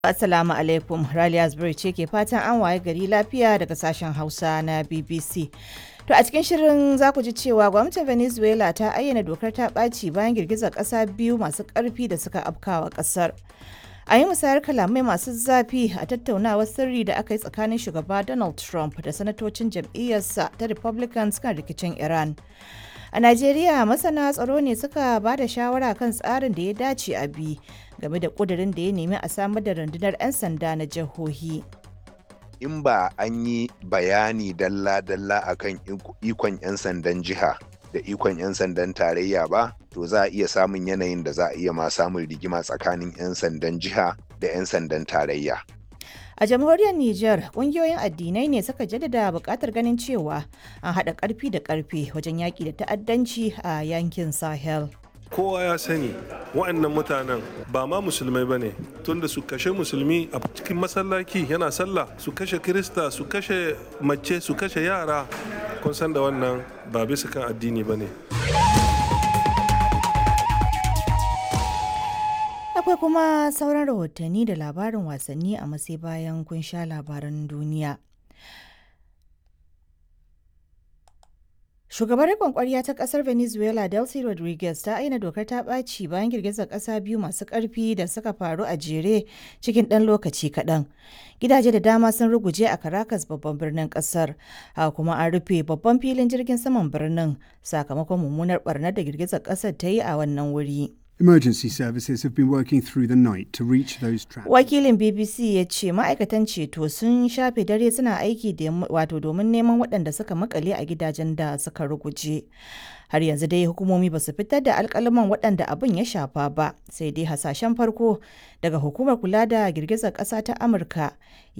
Assalamu alaikum, Raliya Zubairu ce ke fatan an waye gari lafiya daga sashen Hausa na BBC. To a cikin shirin za ku ji cewa gwamnatin Venezuela ta ayyana dokar ta ɓaci bayan girgizar ƙasa biyu masu ƙarfi da suka afkawa ƙasar. A yi musayar kalamai masu zafi a tattaunawar sirri da aka yi tsakanin shugaba Donald Trump da sanatocin jam'iyyarsa ta Republicans kan rikicin Iran. A Najeriya masana tsaro ne suka ba da shawara kan tsarin da ya dace a bi game da ƙudurin da ya nemi a samar da rundunar 'yan sanda na jihohi. in ba an yi bayani dalla-dalla akan ikon 'yan sandan jiha da ikon 'yan sandan tarayya ba to za a iya samun yanayin da za a iya ma samun rigima tsakanin 'yan sandan jiha da 'yan sandan tarayya A jamhuriyar Nijar, ƙungiyoyin addinai ne suka jaddada buƙatar ganin cewa an haɗa ƙarfi da ƙarfe wajen yaƙi da ta'addanci a yankin Sahel. kowa ya sani wa'annan mutanen ba ma musulmai ba ne tunda su kashe musulmi a cikin masallaci yana sallah su kashe kirista su kashe mace su kashe yara kun san da wannan ba bisa kan addini ba ne Akwai kuma sauran rahotanni da labarin wasanni a masai bayan kun sha labaran duniya. Shugabar riƙon ƙwarya ta ƙasar Venezuela Delcy Rodriguez ta aina dokar ta ɓaci bayan girgizar ƙasa biyu masu ƙarfi da suka faru a jere cikin ɗan lokaci kaɗan. Gidaje da dama sun ruguje a Caracas babban birnin ƙasar, haka kuma an rufe babban filin jirgin saman birnin sakamakon mummunar ɓarnar da girgizar ƙasar ta yi a wannan wuri. Emergency services have been working through the night to reach those trapped. Wakilin BBC ya ce ma'aikatan ceto sun shafe dare suna aiki wato domin neman waɗanda suka makale a gidajen da suka ruguje. Har yanzu dai hukumomi ba su fitar da alkalaman waɗanda abin ya shafa ba, sai dai hasashen farko daga hukumar kula da girgizar ƙasa ta Amurka